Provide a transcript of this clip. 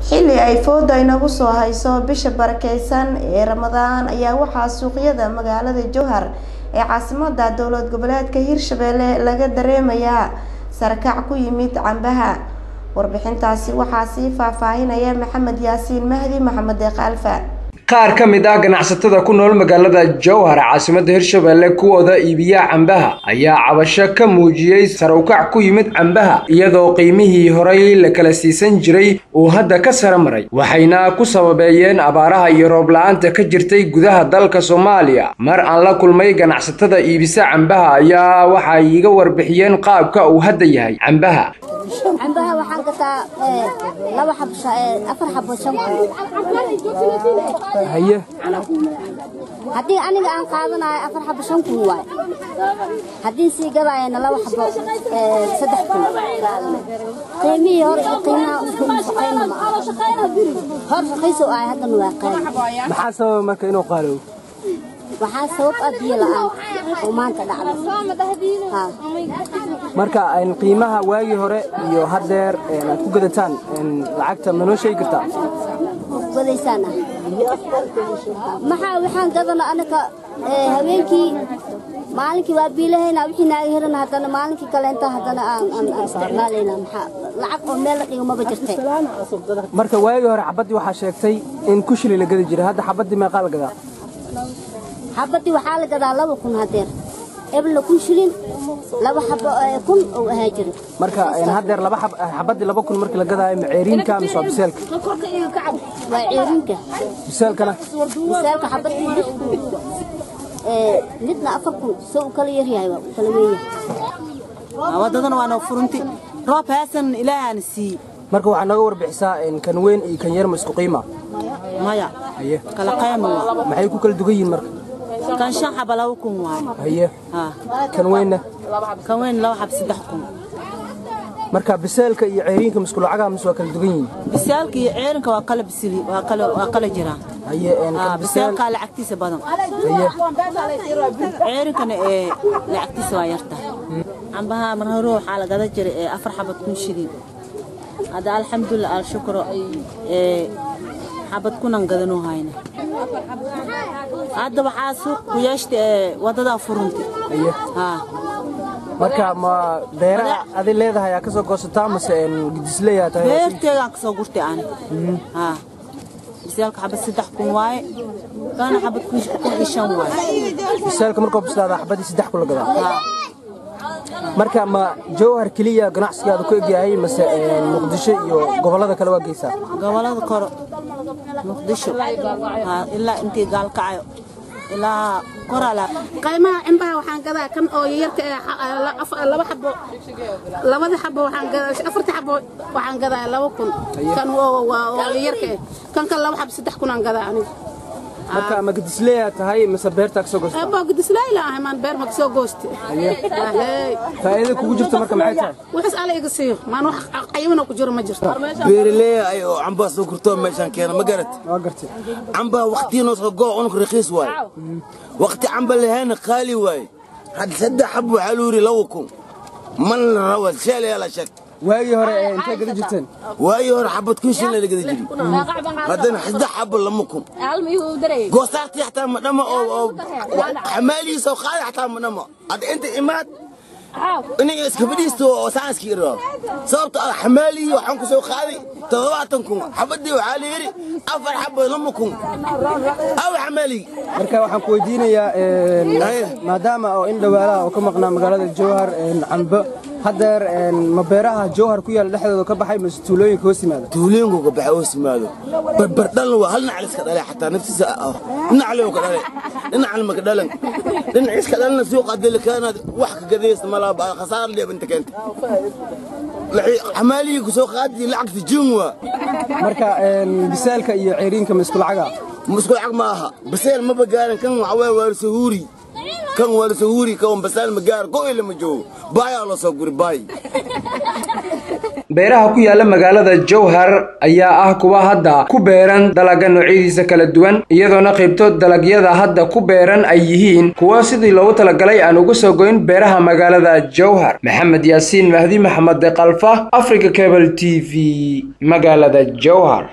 xilli ay fooda inagu soo hayso bisha barakeysan ee ramadaan ayaa waxaa suuqyada magaalada jowhar ee caasimada dowlad goboleedka hirshabelle laga dareemayaa sarakac ku yimid cambaha warbixintaasi waxaa sii faahfaahinaya maxamed yaasiin mahdi maxamed deeqaalfa qaar ka mid ah ganacsatada ku nool magaalada jowhar caasimada hirshabelle kuwooda iibiya cambaha ayaa cabasho ka muujiyey sarawkac ku yimid cambaha iyadoo qiimihii horay la kala siisan jiray uu hadda ka sara maray waxayna ku sababeeyeen abaaraha iyo roob la-aanta ka jirtay gudaha dalka soomaaliya mar aan la kulmay ganacsatada iibisa cambaha ayaa waxay iga warbixiyeen qaabka uu hadda yahay cambaha cambaha waxaan gataa laba xabo afar xabo shan haye haddii aniga aan qaadanayo afar xabo shan kun waay haddii sii gadaayana laba xabo saddex kun qiimihii hore iyo qiimaha shaqayna ma aha hor shaqayso ahay haddana waa qaali maxaa sababa marka inuu qaalow waxaa sabab ah biyo la-aan oo maanta dhacday marka qiimaha waagii hore iyo haddeer aad ku gadataan lacagta ma noo sheegi kartaa gadaysaan ah maxaa waxaan gadana anaka habeenkii maalinkii waa biilahayna wixii naaga heran haddana maalinkii kaleenta haddana aan isticmaalayna maxaa lacag oo meel la dhigo maba jirtay marka waagii hore xabaddii waxaa sheegtay in kushili la gadi jiray hadda xabaddii meeqaa la gadaa xabaddii waxaa la gadaa laba kun hadeer eblna kun shilin laba xabo kun oo ahaa jira marka haddeer laba xabaddii laba kun markii la gadaayo ma ceeriinka mise waa biseelka waa ceerinka biseelkana biseelka xabaddii lix kun midna afar kun soo u kala yaryahay waa u kala weeyahay wadadana waa noo furunti roob haasan ilaahaana siiye marka waxaa nooga warbixisaa kan weyn iyo kan yar ma isku qiima maya haye kala qayma waa maxay ku kala dugan yihiin marka kan shan xaba laba kun waaye haye haa kan weynna kan weyn laba xab saddex kun marka biseelka iyo ceeriinka misku lacagaha mise waa kala dugan yihiin bisaalka iyo ceerinka waa kala bisili waa kala waa kala jiraan haye haa kan biseel bisaalka lacagtiisa badan haye ceerinkana ee lacagtiisa waa yarta cambaha mar hore waxaa la gada jiray ee afar xabad kun shilin hadda alxamdulilah alshukro ee xabad kunan gadanoo hayna hadda waxaa suuq ku yeeshta ee wadadaa furunti haye haa marka ma beeraha adi leedahay aa ka soo goosataa mase gidisleeyaa tahay beerteegaan ka soo gurtay ani haa bisaalka xabad saddex kun waaye kana xabad kun iyo shan waaye biseelka markuu bislaada xabaddii saddex kun la gadaa haa marka ma jowhar keliya ganacsigaada ku egyahay mase muqdisho iyo gobollada kale waa geysaa gobolada koro muqdisho haa ilaa intii gaalkacayo ilaa koraala qaymaha cimbaha waxaan gadaa kan oo yarka ee laba xabo labada xabo waxaan gadaa afarta xabo waxaan gadaa laba kun kan oo yarka eh kan kan laba xabo saddex kun aan gadaa aniga marka ma gidisleeyaa tahay mase beertaa ka soo goostaa eebbo gidislayla ahay maan beer ma kasoo gooste faa'iida kugu jirta marka maxay tahay waxaas ala iga siiyo maan wax qayimana ku jiro ma jirto beeraley ay oo cambaa soo gurtoo meeshaan keena ma garat waa gartay cambaa waqtiya noo soo goo unug rakiis waaye waqti camba lahaana qaali waaye hadda saddex xab waxaa luu yidhi laba kun man la rawa sheelayaa la sheeg waagii hore ee intay gada jirteen waagii hore xabad kun shilin la gada jiri haddana saddex xabo lama kun goosaartii xataa ma dhama oo oo xamaalihiisa oo qaadi xataa ma dhama hadda inta imaad iniga iska fadhiisto oo saanski irao sababto ah xamaalihii waxaan ku soo qaaday toddobaatan kun xabadii waxaa la yidhi afar xabo lama kun aw xamaalihii marka waxaan ku weydiinayaa maadaama oo in dhawaalaha oo ka maqnaa magaalada jowhar cambo haddeer ma beeraha jowhar ku yaala dhexdooda ka baxay mase tuulooyinka hoos yimaada tuulooyinku ka baxay hoos yimaado barbardhalan waa hal dhinac iska dhalay xataa naftiisa ah dhinac lew ka dhalay dhinacna maka dhalan dhinac iska dhalana suuqa haddii lakaanaad wax ka gadaysa malaa khasaar leeb inta keenta xamaalihii ku soo qaadi lacagta jiin waa marka bisaalka iyo ceeriinka ma isku lacaga musku lacag ma aha baseel maba gaaran kan waxa weeye waa sahuuri kan waa sahuuri kan basaal ma gaar go ilama joogo baayaa loo soo guri baay beeraha ku yaala magaalada jowhar ayaa ah kuwa hadda ku beeran dalagga noocyadiisa kala duwan iyadoona qaybtood dalagyada hadda ku beeran ay yihiin kuwa sidii loogu talagalay aan uga soo goyn beeraha magaalada jowhar maxamed yaasiin mahdi maxamed kalfa africa cable t v magaalada jowhar